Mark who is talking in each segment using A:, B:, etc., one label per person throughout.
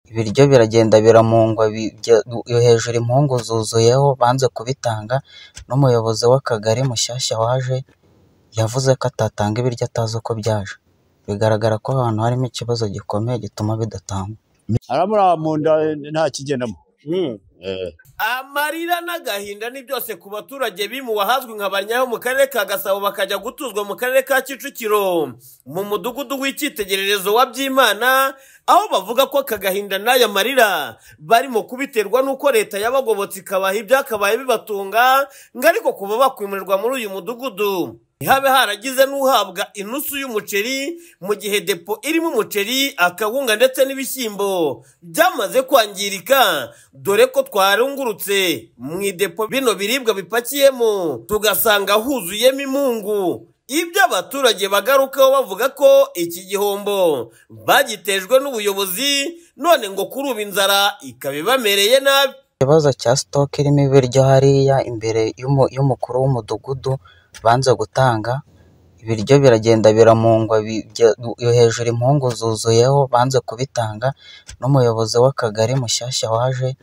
A: Ibiryo biragenda biramungwa hejuru impungu zuzuyeho banze kubitanga, n'umuyobozi w'akagari mushyashya waje yavuze ko atatanga ibiryo atazi uko byaje, bigaragara ko ahantu harimo ikibazo gikomeye gituma bidatangwa.
B: aramura mu nda nta kigendamo Eh.
C: amarira n'agahinda ni byose ku baturage bimuwe ahazwi nka Banyayo mu karere ka Gasabo bakajya gutuzwa mu karere ka Kicukiro mu mudugudu w'icyitegererezo wa Byimana aho bavuga ko aka gahinda n'aya marira barimo kubiterwa n'uko leta yabagobotse ikabaha ibyakabaye bibatunga ngo ariko kuva bakwimurirwa muri uyu mudugudu ntihabe haragize n'uhabwa inusu y'umuceri mu gihe depo irimo umuceri akawunga ndetse n'ibishyimbo byamaze kwangirika dore ko twarungurutse mu idepo bino biribwa bipakiyemo tugasanga huzuyemo imungu ibyo abaturage bagarukaho bavuga ko iki gihombo bagitejwe n'ubuyobozi none ngo kuri ubu inzara ikaba ibamereye nabi
A: Ikibazo cya sitoke irimo ibiryo hariya imbere y'umu- y'umukuru w'umudugudu banze gutanga, ibiryo biragenda biramungwa hejuru impungu zuzuyeho banze kubitanga, n'umuyobozi w'akagari mushyashya waje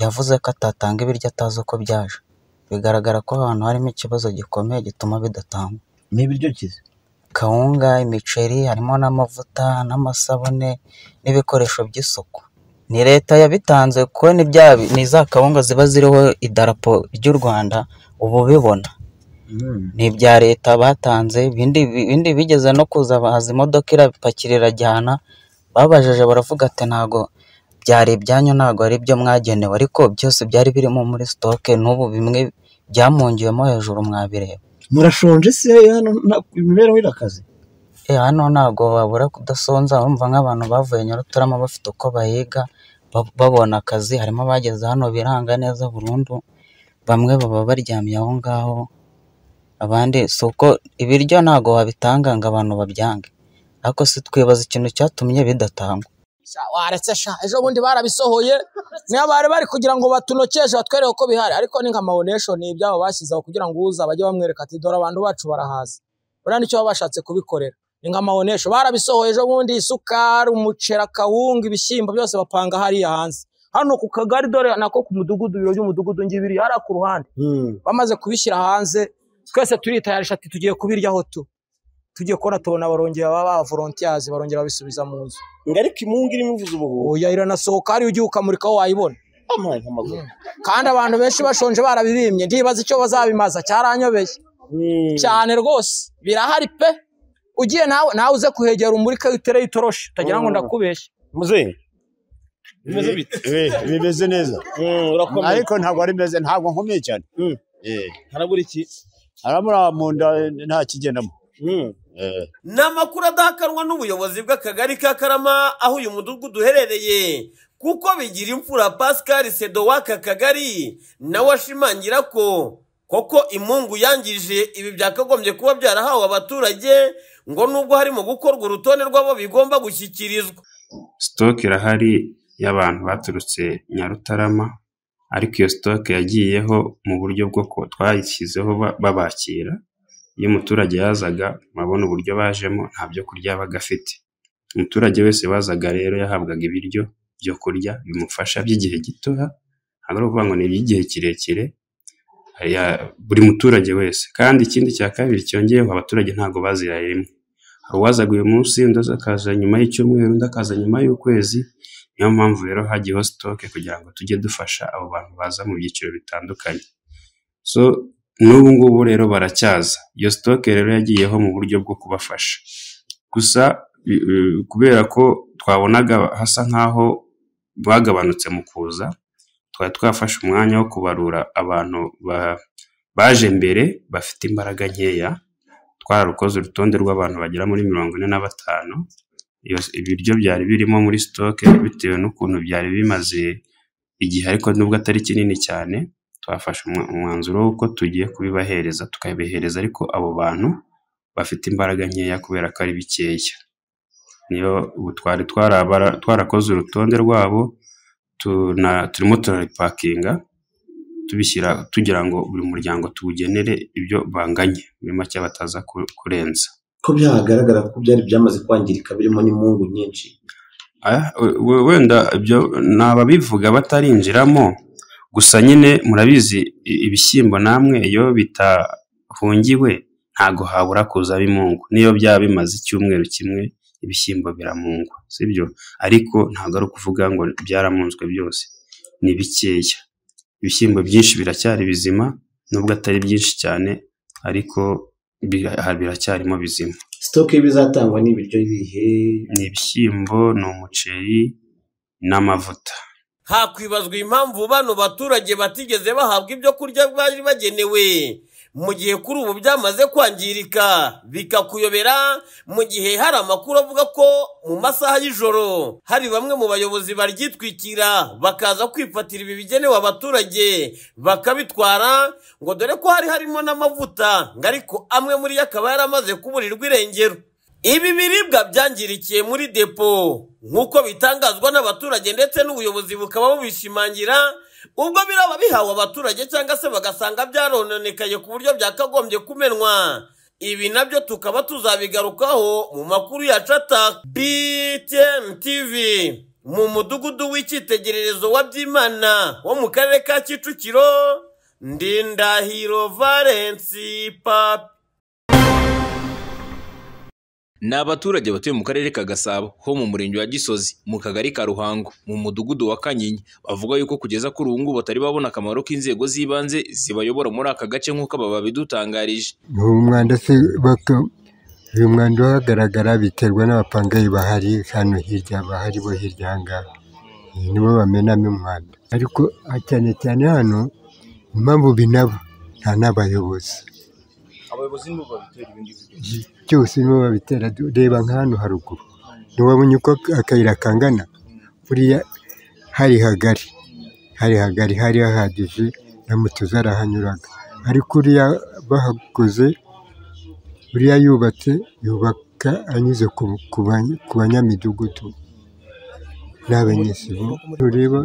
A: yavuze ko atatanga ibiryo atazi uko byaje, bigaragara ko ahantu harimo ikibazo gikomeye gituma bidatangwa.
B: ni ibiryo kize
A: Kawunga, imiceri, harimo n'amavuta n'amasabune n'ibikoresho by'isuku. Ni leta yabitanze kuko ni bya ni za kawunga ziba ziriho idarapo ry'u Rwanda uba ubibona. ni ibya leta batanze ibindi ibindi bigeze no kuza bahaza imodoka irabipakira irajyana babajije baravuga ati ntago byari ibyanyu ntago ari ibyo mwagenewe ariko byose byari birimo muri sitoke n'ubu bimwe byamungiwemo hejuru mwabireba
B: murashonje se hano nta- imibereho irakaze
A: e hano ntago wabura kudasonza urumva nk'abantu bavuye Nyarutarama bafite uko bahiga ba- babona akazi harimo abageze hano biranga neza burundu bamwe baba baryamye aho ngaho abandi si uko ibiryo ntago wabitanga ngo abantu babyange ariko si twibaza ikintu cyatumye bidatangwa
D: Sha, waretse sha ejo bundi barabisohoye niyo bari bari kugira ngo batunokeshe batwereke ko bihari ariko ni nka mawoneshoni ibyabo bashyizeho kugira ngo uza bajye bamwereka ati dore abantu bacu barahaza buriya nicyo baba bashatse kubikorera ni nka mawonesho barabisohoye ejo bundi isukari umuceri akawunga ibishyimbo byose bapanga hariya hanze hano ku kagari dore nako ku mudugudu ibiro by'umudugudu ngibiri hariya ku ruhande bamaze kubishyira hanze twese turitayarisha ati tugiye kubiryaho tu tugiye kubona tubona barongera baba ba volontiyazi barongera babisubiza mu nzu
C: ngo ariko imungu irimo ivuze ubuhuha
D: oya iranasohoka hariya ugiye ukamurika aho wayibona
C: amazi amaguru
D: kandi abantu benshi bashonje barabibimye ndibaza icyo bazabimaza cyaranyobeye cyane rwose birahari pe ugiye nawe nawe uze kuhegera umurika utereyo itoroshi utagira ngo ndakubeshye
C: muzehe bimeze bite
B: Eh, bimeze neza
C: urakomeye
B: ariko ntabwo ari meze ntabwo nkomeye cyane
C: Mm.
B: Eh,
C: harabura iki
B: aramura mu nda nta kigendamo Eh.
C: ni amakuru adahakanwa n'ubuyobozi bw'akagari ka karama aho uyu mudugudu uherereye kuko bigira imfura pascal sedo w'aka kagari nawe ashimangira ko koko imungu yangije ibi byakagombye kuba byarahawe abaturage ngo nubwo harimo gukorwa urutonde rw'abo bigomba gushyikirizwa
E: sitoke irahari y'abantu baturutse Nyarutarama ariko iyo sitoke yagiyeho mu buryo bwo ko twayishyizeho ba- babakira iyo umuturage yazaga murabona uburyo bajemo nta byo kurya yabaga afite umuturage wese wazaga rero yahabwaga ibiryo byo kurya bimufasha by'igihe gitoya ntabwo ari ukuvuga ngo ni iby'igihe kirekire ya- buri muturage wese kandi ikindi cya kabiri cyongeyeho abaturage ntabwo baziraye rimwe hari uwazaga uyu munsi undi akaza nyuma y'icyumweru undi akaza nyuma y'ukwezi niyo mpamvu rero hagiyeho sitoke kugira ngo tujye dufasha abo bantu baza mu byiciro bitandukanye so n'ubu ngubu rero baracyaza iyo sitoke rero yagiyeho mu buryo bwo kubafasha gusa bi- eh, kubera ko twabonaga hasa nk'aho bagabanutse mu kuza twari twafashe umwanya wo kubarura abantu ba- baje mbere bafite imbaraga nkeya twararukoze urutonde rw'abantu bagera muri mirongo ine na batanu iyo- ibiryo byari birimo muri sitoke bitewe n'ukuntu byari bimaze igihe ariko nubwo atari kinini cyane twafashe umwa- umwanzuro w'uko tugiye kubibahereza tukabihereza ariko abo bantu bafite imbaraga nkeya kubera ko ari bikeya niyo ubu twari twarabara- twarakoze urutonde rwabo tuna- turimo turaripakinga tubishyira tugira ngo buri muryango tuwugenere ibyo banganye muri make bataza ku- kurenza
F: ko byagaragara ko byari byamaze kwangirika birimo n'imungu nyinshi
E: Ah, we- we- wenda ibyo ni ababivuga batarinjiramo gusa nyine murabizi i- ibishyimbo namwe iyo bitahungiwe ntago habura kuza bimungu niyo byaba bimaze icyumweru kimwe ibishyimbo biramungwa sibyo ariko ntago ari ukuvuga ngo byaramunzwe byose ni bikeya ibishyimbo byinshi biracyari bizima nubwo atari byinshi cyane ariko bira- biracyarimo bizima
F: sitoke y'ibizatangwa ni ibiryo bihe
E: ni ibishyimbo ni umuceri n'amavuta
C: hakwibazwa impamvu bano baturage batigeze bahabwa ibyo kurya bari bagenewe mu gihe kuri ubu byamaze kwangirika bikakuyobera mu gihe hari amakuru avuga ko mu masaha y'ijoro hari bamwe mu bayobozi baryitwikira bakaza kwifatira ibi bigenewe abaturage bakabitwara ngo dore ko hari harimo n'amavuta ngo ariko amwe muri yo akaba yaramaze kuburirwa irengero Ibi biribwa byangirikiye muri depo nk'uko bitangazwa n'abaturage ndetse n'ubuyobozi bukaba bubishimangira ubwo biraba bihawe abaturage cyangwa se bagasanga byarononekaye ku buryo byakagombye kumenwa ibi nabyo tukaba tuzabigarukaho mu makuru yacu ataka BTN TV mu mudugudu w'icyitegererezo wa Byimana wo mu karere ka Kicukiro Ndindahiro Valensi Papi
G: Ni abaturage batuye mu karere ka Gasabo ho mu murenge wa Gisozi mu kagari ka Ruhango mu mudugudu wa Kanyinya bavuga yuko kugeza kuri ubu ngubu batari babona akamaro k'inzego z'ibanze zibayobora muri aka gace nk'uko aba babidutangarije
H: umwanda se bato uyu mwanda uhagaragara biterwa n'abapangayi bahari hano hirya bahari bo hirya aha ngaha Eh, nibo bamenamo umwanda ariko ah, cyane cyane hano impamvu binaba nta n'abayobozi
G: abayobozi nibo babitera ibindi
H: Ji- byose nibo babitera Du- reba nka hano haruguru ntiwabonye uko ak- akayira kangana buriya hari hagari hari hagari hari hahagije na moto zarahanyuraga ariko uriya bahakoze uriya yubatse yubaka anyuze ku, ku, bany- ku banyamidugudu n'abanyesibo ureba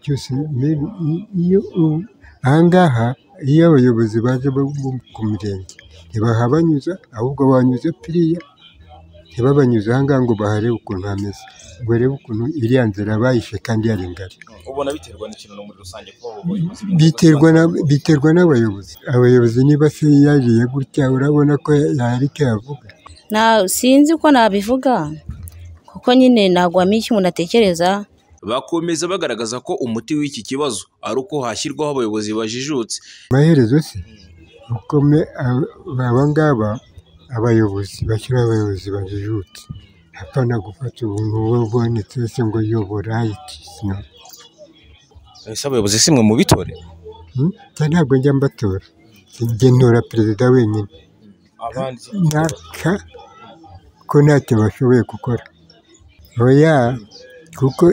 H: byose mbega i- iyo u- ahangaha iyo abayobozi baje bo mu- ku mirenge ntibahabanyuza ahubwo banyuze piriya ntibabanyuze ahangaha ngo baharebe ukuntu hameze ngo barebe ukuntu iriya nzira bayishe kandi yari ngari
G: ubona biterwa n'ikintu muri rusange kuba abo bayobozi
H: biterwa na- biterwa n'abayobozi abayobozi niba se yariye gutya urabona ko yari icyo yavuga
I: na sinzi uko nabivuga kuko nyine nagwamiye icyo umuntu atekereza
G: bakomeza bagaragaza ko umuti w'iki kibazo ari uko hashyirwaho abayobozi bajijutse
H: amaherezo se ukome ab- aba ngaba abayobozi bashyira abayobozi bajijutse apana gufata ubuntu uwo ubonetse se ngo yobora iti sino
G: ese abayobozi simwe mu bitore
H: Hmm? Njye ntabwo njya mbatora njye ntora perezida wenyine
G: abandi
H: naka ko ntacyo bashoboye gukora oya kuko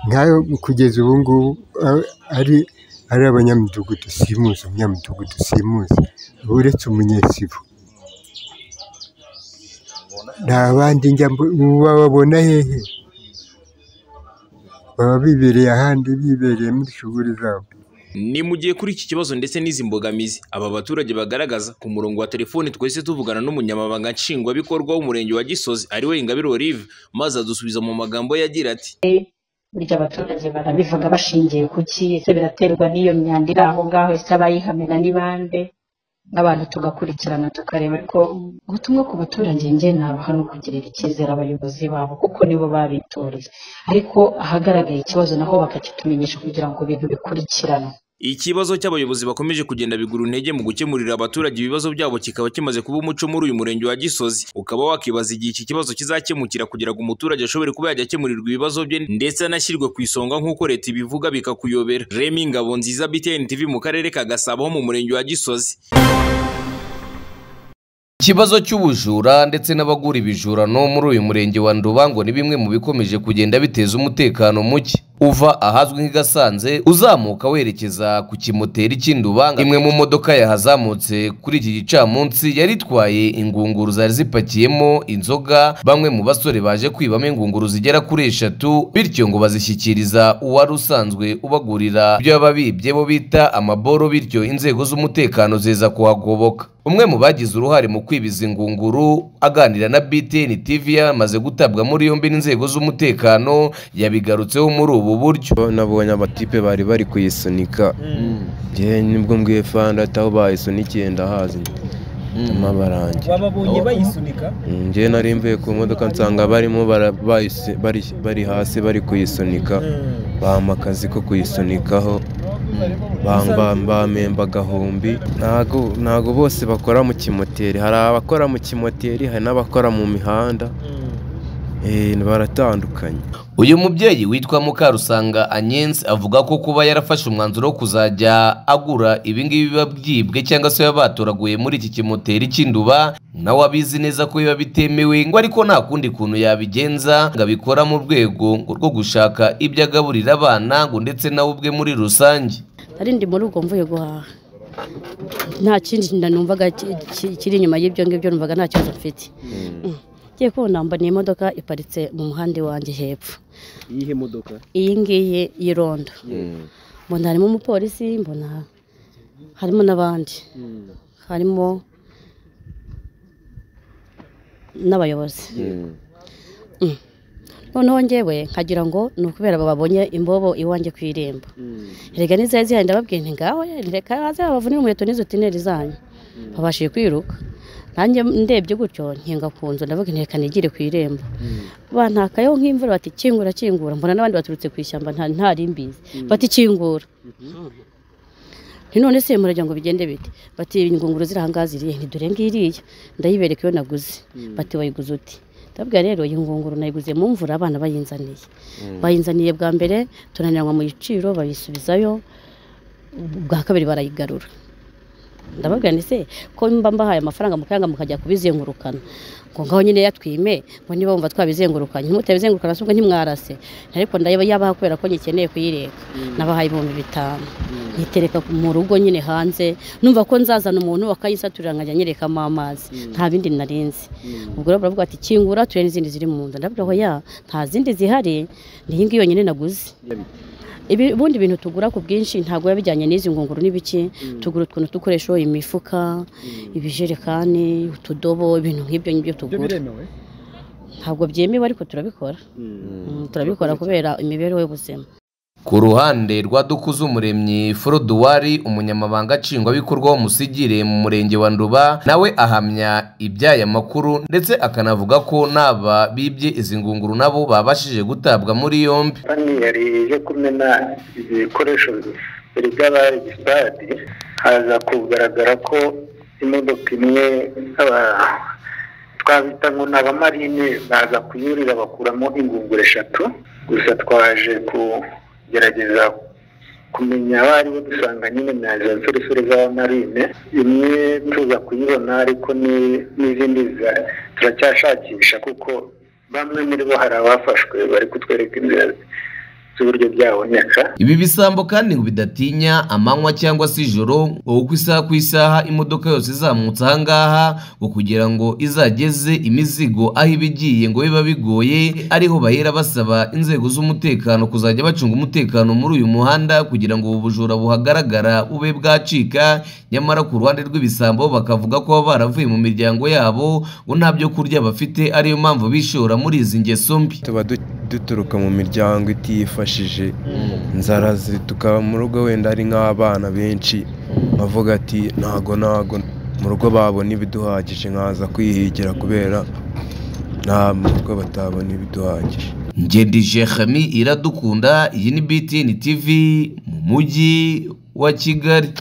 H: nkayo kugeza ubu ngubu a- ari ari abanyamidugudu simuzi umunyamudugudu simuzi uretse umunyesibo nta bandi njya mbo- bababona hehe baba bibereye ahandi bibereye muri shuguri zabo
G: Ni mu gihe kuri iki kibazo ndetse n'izi mbogamizi aba baturage bagaragaza ku murongo wa telefoni twese tuvugana n'umunyamabanga nshingwabikorwa w'umurenge wa Gisozi ari we Ingabire Olive maze adusubiza mu magambo ye agira ati
J: burya abaturage barabivuga bashingiye ku ki ese biraterwa n'iyo myanda iri aho ngaho ese abayihamena ni bande n'abantu tugakurikirana tukareba ariko ubutumwa ku baturage njye nabaha no kugirira icyizere abayobozi babo kuko nibo babitoreye ariko ahagaragaye ikibazo naho bakakitumenyesha kugira ngo ibintu bikurikiranwe
G: ikibazo cy'abayobozi bakomeje kugenda bigura intege mu gukemurira abaturage ibibazo byabo kikaba kimaze kuba umuco muri uyu murenge wa Gisozi ukaba wakibaza igihe iki kibazo kizakemukira kugira ngo umuturage ashobore kuba yajya akemurirwa ibibazo bye ndetse anashyirwe ku isonga nk'uko leta ibivuga bikakuyobera Remy Ngabonziza BTN TV mu karere ka Gasabo ho mu murenge wa Gisozi
K: Ikibazo cy'ubujura ndetse n'abagura ibijurano muri uyu murenge wa Nduba ngo ni bimwe mu bikomeje kugenda biteza umutekano muke uva ahazwi nk'i Gasanze uzamuka werekeza ku kimoteri cy'indubanga imwe mu modoka yahazamutse kuri iki gicamunsi yari itwaye ingunguru zari zipakiyemo inzoga bamwe mu basore baje kwibamo ingunguru zigera kuri eshatu bityo ngo bazishyikiriza uwari usanzwe ubagurira ibyo baba bibye bo bita amaboro bityo inzego z'umutekano ziza kuhagoboka umwe mu bagize uruhare mu kwibiza ingunguru aganira na BTN TV yamaze gutabwa muri yombi n'inzego z'umutekano yabigarutseho muri ubu buryo
L: nabonye amatipe bari bari kuyisunika njye nibwo mbwiye fandata aho bayisunikiye ndahazi ndama barange
M: wababonye bayisunika
L: njye nari mvuye ku modoka nsanga barimo bara- bayisi- bari- bari hasi bari kuyisunika bampa akazi ko kuyisunikaho bamba- bambemba agahumbi ntago ntago bose bakora mu kimoteri hari abakora mu kimoteri hari n'abakora mu mihanda Eh, baratandukanye
K: uyu mubyeyi witwa Mukarusanga Anyensi avuga ko kuba yarafashe umwanzuro wo kuzajya agura ibingibi biba byibwe cyangwa se biba batoraguye muri iki kimoteri cy'induba nawe abizi neza ko biba bitemewe ngo ariko nta kundi kuntu yabigenza ngo abikora mu rwego ngo rwo gushaka ibyo agaburira abana ngo ndetse nawe ubwe muri rusange
N: ari ndi muri ubwo mvuye guhaha nta kindi kintu numvaga ki- ki- kiri inyuma y'ibyo ngibyo numvaga nta kibazo mfite Mm. ngiye kubona mbona iyi modoka iparitse mu muhanda iwanjye hepfo
M: iyihe modoka
N: iyi ngiyi y'irondo mbona harimo umupolisi mbona harimo n'abandi harimo n'abayobozi Mm. noneho ngewe nkagira ngo ni ukubera babonye imbobo iwanjye ku irembo erega n'izayo zihari ndababwira nti ngaho reka haze babavunire umuheto n'izo tineri zanyu babashije kwiruka nanjye ndebye gutyo nkinga ku nzu ndavuga nti reka nigire ku irembo bantakayeho nk'imvura bati kingura kingura mbona n'abandi baturutse ku ishyamba nta- ntari mbizi bati kingura nti none se muragira ngo bigende bite bati ingunguru ziri ahangaha ziriye nti dore ngiriya ndayibereka iyo naguze bati wayiguze uti ndabwira rero iyi ngunguru nayiguze mu mvura abana bayinzaniye bayinzaniye bwa mbere tunaniranywa mu giciro bayisubizayo bwa kabiri barayigarura ndababwira nti se ko mba mbahaye amafaranga mukayanga mukajya kubizengurukana ngo ngaho nyine yatwime ngo niba wumva twabizengurukanye ntimutabizenguruka se ubwo ntimwarase ariko ndayaba yabaha kubera ko nyikeneye kuyireka nabahaye ibihumbi bitanu nyitereka ku- mu rugo nyine hanze numva ko nzazana umuntu akayisaturira nkajya nyerekamo amazi nta bindi narinzi ubwo rero baravuga ati kingura turebe n'izindi ziri mu nda ndabwira ngo ya nta zindi zihari ni iyi ngiyi yonyine naguze Ibi- ubundi bintu tugura ku bwinshi ntabwo biba bijyanye n'izi ngunguru n'ibiki tugura utuntu dukoresha imifuka ibijerekani utudobo ibintu nk'ibyo ngibyo tugura
M: biremewe?
N: ntabwo byemewe ariko turabikora Mm, turabikora kubera imibereho y'ubuzima
K: Ku ruhande rwa Dukuzumuremyi Froduwari umunyamabanga nshingwabikorwa w'umusigire mu murenge wa Nduba nawe ahamya iby'aya makuru ndetse akanavuga ko n'aba bibye izi ngunguru nabo babashije gutabwa muri yombi
O: banki yari yo kumena ibikoresho bibiri by'abagisitadi haza kugaragara ko imodoka imwe aba- twabita ngo ni abamarine baza kuyurira bakuramo ingunguru eshatu gusa twaje kugerageza kumenya abo ari bo dusanga nyine na za nsoresore z'abamarine imwe tuza kuyibona ariko ni- n'izindi za- turacyashakisha kuko bamwe muri bo hari abafashwe bari kutwereka inzira z'uburyo byaboneka
K: Ibi bisambo kandi ngo bidatinya amanywa cyangwa se ijoro ngo kuko isaha ku isaha imodoka yose izamutse aha ngaha ngo kugira ngo izageze imizigo aho iba igiye ngo biba bigoye ariho bahera basaba inzego z'umutekano kuzajya bacunga umutekano muri uyu muhanda kugira ngo ubu bujura buhagaragara bube bwacika nyamara ku ruhande rw'ibisambo bakavuga ko baba baravuye mu miryango yabo ngo nta byo kurya bafite ariyo mpamvu bishora muri izi ngeso mbi
L: tuba du- duturuka mu miryango itifashije inzara zi- tukaba mu rugo wenda ari nk'abana benshi bavuga ati ntago ntago mu rugo babona ibiduhagije nkaza kwihigira kubera nta mu rugo batabona ibiduhagije
K: Ngedi Jehami iradukunda iyi ni BTN TV mu mujyi wa Kigali